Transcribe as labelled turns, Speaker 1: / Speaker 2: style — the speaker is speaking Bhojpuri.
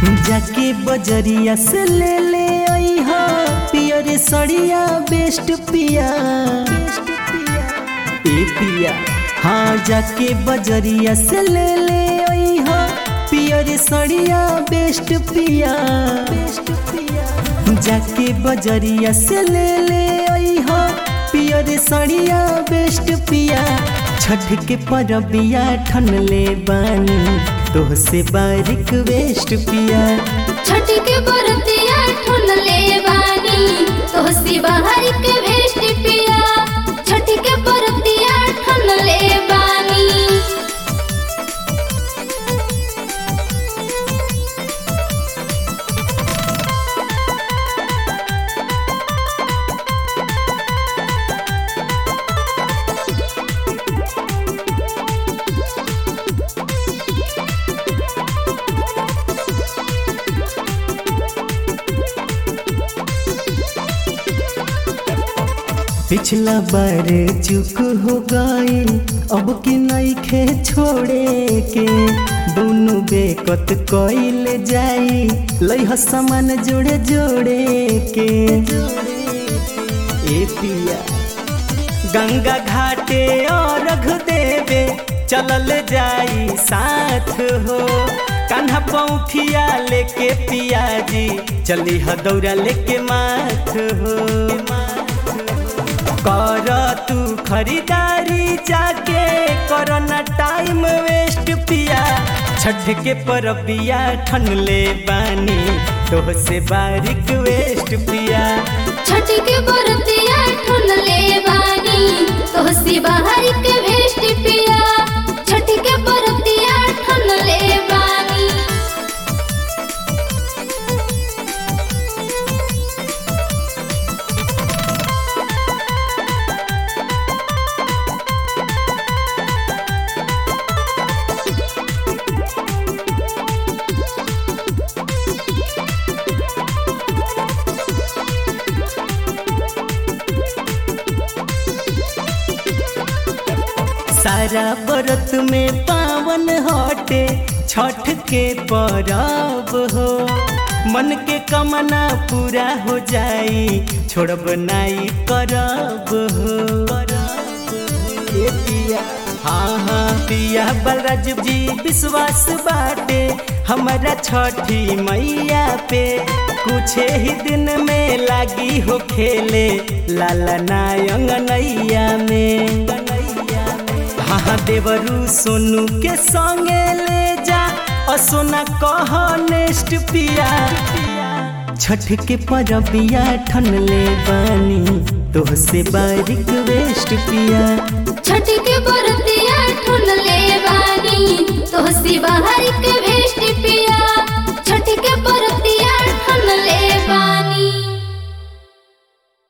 Speaker 1: जाके बजरिया से ले ले आई हा पियर सड़िया बेस्ट पिया ए पिया हाँ जाके बजरिया से ले ले आई हा पियर सड़िया बेस्ट पिया जाके बजरिया से ले ले आई हा पियर सड़िया बेस्ट पिया छठ के परबिया ठन ले बानी तोह से बारिक वेस्ट पिया
Speaker 2: छठ के बरतिया ठुन ले बानी तोहसी बाहर के भेस्ट पिया छठ के बरतिया ठुन ले बानी
Speaker 1: पिछला बार चुक हो गई अब की नहीं खे छोड़े के दोनों बेकत कइल जाई लइह सामान जोड़े जोड़े के ए पिया गंगा घाटे और रख देवे चलल जाई साथ हो कान्हा पौठिया लेके पियाजी चली ह दौरा लेके माथ हो कर तू खरीदारी जाके करना टाइम वेस्ट पिया छठ के परबिया ठन ले बानी तोह से बारिक वेस्ट पिया
Speaker 2: छठ के बरतिया ठुन ले बानी तोहसी बाहर के भेस्ट पिया छठ के बरतिया ठुन ले बानी
Speaker 1: सारा व्रत में पावन हटे छठ के परब हो मन के कमना पूरा हो जाई छोड़ब नाई करब हो ए पिया हाँ हाँ पिया बलराज जी विश्वास बाटे हमारा छठी मैया पे कुछ ही दिन में लागी हो खेले लाला नायंग नैया में हाँ देवरू सोनू के संगे ले जा असोना कह नेक्स्ट पिया छठ के परबिया ठन ले बानी तोह से बारिक वेस्ट पिया
Speaker 2: छठ के बरतिया